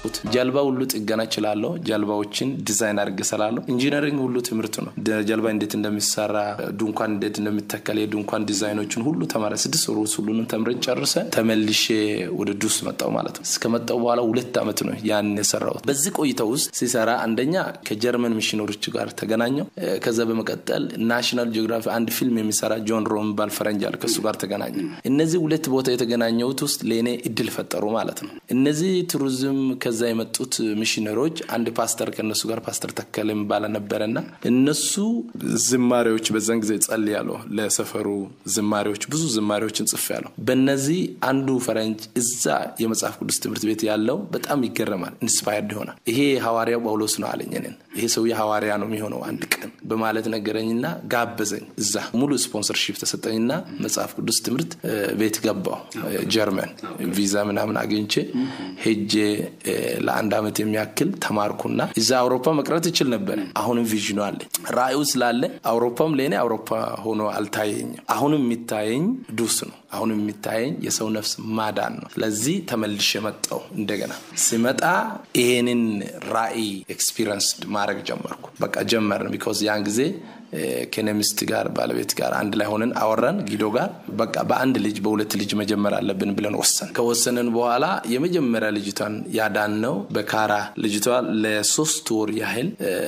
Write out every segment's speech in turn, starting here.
ጀልባ ሁሉ ጥገና እችላለሁ። ጀልባዎችን ዲዛይን አድርጌ እሰራለሁ። ኢንጂነሪንግ ሁሉ ትምህርት ነው። ጀልባ እንዴት እንደሚሰራ፣ ድንኳን እንዴት እንደሚተከል፣ የድንኳን ዲዛይኖችን ሁሉ ተማረ። ስድስት ወር ውስጥ ሁሉንም ተምረን ጨርሰ ተመልሼ ወደ ዱስ መጣው ማለት ነው። እስከመጣው በኋላ ሁለት ዓመት ነው ያን የሰራሁት። በዚህ ቆይታ ውስጥ ሲሰራ አንደኛ ከጀርመን ሚሽነሮች ጋር ተገናኘው። ከዛ በመቀጠል ናሽናል ጂኦግራፊ አንድ ፊልም የሚሰራ ጆን ሮ የሚባል ፈረንጅ አለ። ከሱ ጋር ተገናኘ። እነዚህ ሁለት ቦታ የተገናኘሁት ውስጥ ለእኔ እድል ፈጠሩ ማለት ነው። እነዚህ ቱሪዝም ከዛ የመጡት ሚሽነሮች አንድ ፓስተር ከእነሱ ጋር ፓስተር ተከለ የሚባል ነበረና እነሱ ዝማሬዎች በዛን ጊዜ ጸልያለሁ። ለሰፈሩ ዝማሬዎች ብዙ ዝማሬዎችን ጽፌያለሁ። በእነዚህ አንዱ ፈረንጅ እዛ የመጽሐፍ ቅዱስ ትምህርት ቤት ያለው በጣም ይገረማል፣ ኢንስፓየርድ ይሆናል። ይሄ ሐዋርያው ጳውሎስ ነው አለኝ። እኔን ይሄ ሰውዬ ሐዋርያ ነው የሚሆነው አንድ ቀን በማለት ነገረኝና ጋበዘኝ። እዛ ሙሉ ስፖንሰርሺፕ ተሰጠኝና መጽሐፍ ቅዱስ ትምህርት ቤት ገባው። ጀርመን ቪዛ ምናምን አግኝቼ ሄጄ ለአንድ ዓመት የሚያክል ተማርኩና እዛ አውሮፓ መቅረት ይችል ነበር። አሁንም ቪዥኑ አለኝ፣ ራእዩ ስላለ አውሮፓም ለእኔ አውሮፓ ሆኖ አልታየኝም። አሁንም የሚታየኝ ዱስ ነው። አሁንም የሚታየኝ የሰው ነፍስ ማዳን ነው። ስለዚህ ተመልሼ መጣው። እንደገና ሲመጣ ይሄንን ራእይ ኤክስፒሪንስ ማድረግ ጀመርኩ። በቃ ጀመርን። ቢኮዝ ያን ጊዜ ከነሚስት ጋር ባለቤት ጋር አንድ ላይ ሆነን አወራን ጊዶ ጋር በቃ በአንድ ልጅ በሁለት ልጅ መጀመር አለብን ብለን ወሰን ከወሰንን በኋላ የመጀመሪያ ልጅቷን ያዳን ነው በካራ ልጅቷ ለሶስት ወር ያህል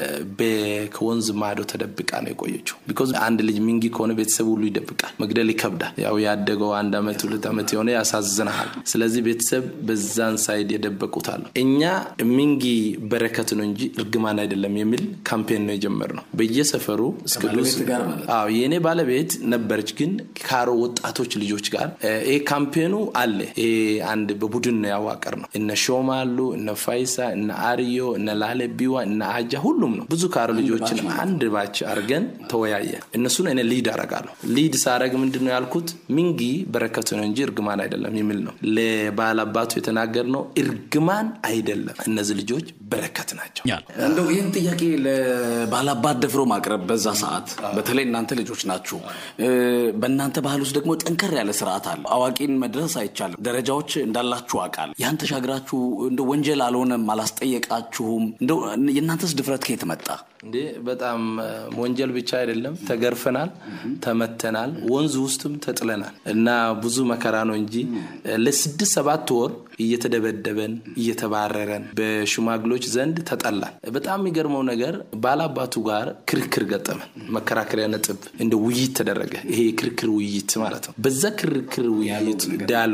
ከወንዝ ማዶ ተደብቃ ነው የቆየችው። ቢኮዝ አንድ ልጅ ሚንጊ ከሆነ ቤተሰብ ሁሉ ይደብቃል፣ መግደል ይከብዳል። ያው ያደገው አንድ ዓመት ሁለት ዓመት የሆነ ያሳዝናል። ስለዚህ ቤተሰብ በዛን ሳይድ የደበቁታል። እኛ ሚንጊ በረከት ነው እንጂ እርግማን አይደለም የሚል ካምፔን ነው የጀመርነው በየሰፈሩ አዎ የእኔ ባለቤት ነበረች፣ ግን ካሮ ወጣቶች ልጆች ጋር ይሄ ካምፔኑ አለ። ይሄ አንድ በቡድን ነው ያዋቀር ነው። እነ ሾማ አሉ፣ እነ ፋይሳ፣ እነ አርዮ፣ እነ ላለቢዋ፣ እነ አጃ ሁሉም ነው። ብዙ ካሮ ልጆችን አንድ ባች አርገን ተወያየ። እነሱን እኔ ሊድ አረጋለሁ። ሊድ ሳረግ ምንድን ነው ያልኩት? ሚንጊ በረከቱ ነው እንጂ እርግማን አይደለም የሚል ነው። ለባላባቱ የተናገር ነው። እርግማን አይደለም፣ እነዚህ ልጆች በረከት ናቸው። እንደው ይህን ጥያቄ ለባላባት ደፍሮ ማቅረብ በዛ ሰዓት በተለይ እናንተ ልጆች ናችሁ። በእናንተ ባህል ውስጥ ደግሞ ጠንከር ያለ ስርዓት አለ። አዋቂን መድረስ አይቻልም። ደረጃዎች እንዳላችሁ አውቃለሁ። ያን ተሻግራችሁ እንደ ወንጀል አልሆነም፣ አላስጠየቃችሁም። እንደው የእናንተስ ድፍረት ከየት መጣ? እንዴ በጣም ወንጀል ብቻ አይደለም። ተገርፈናል፣ ተመተናል፣ ወንዝ ውስጥም ተጥለናል እና ብዙ መከራ ነው እንጂ ለስድስት ሰባት ወር እየተደበደበን እየተባረረን በሽማግሎች ዘንድ ተጠላን። በጣም የሚገርመው ነገር ባላባቱ ጋር ክርክር ገጠመን። መከራከሪያ ነጥብ እንደ ውይይት ተደረገ። ይሄ የክርክር ውይይት ማለት ነው። በዛ ክርክር ውይይት ዳያሎ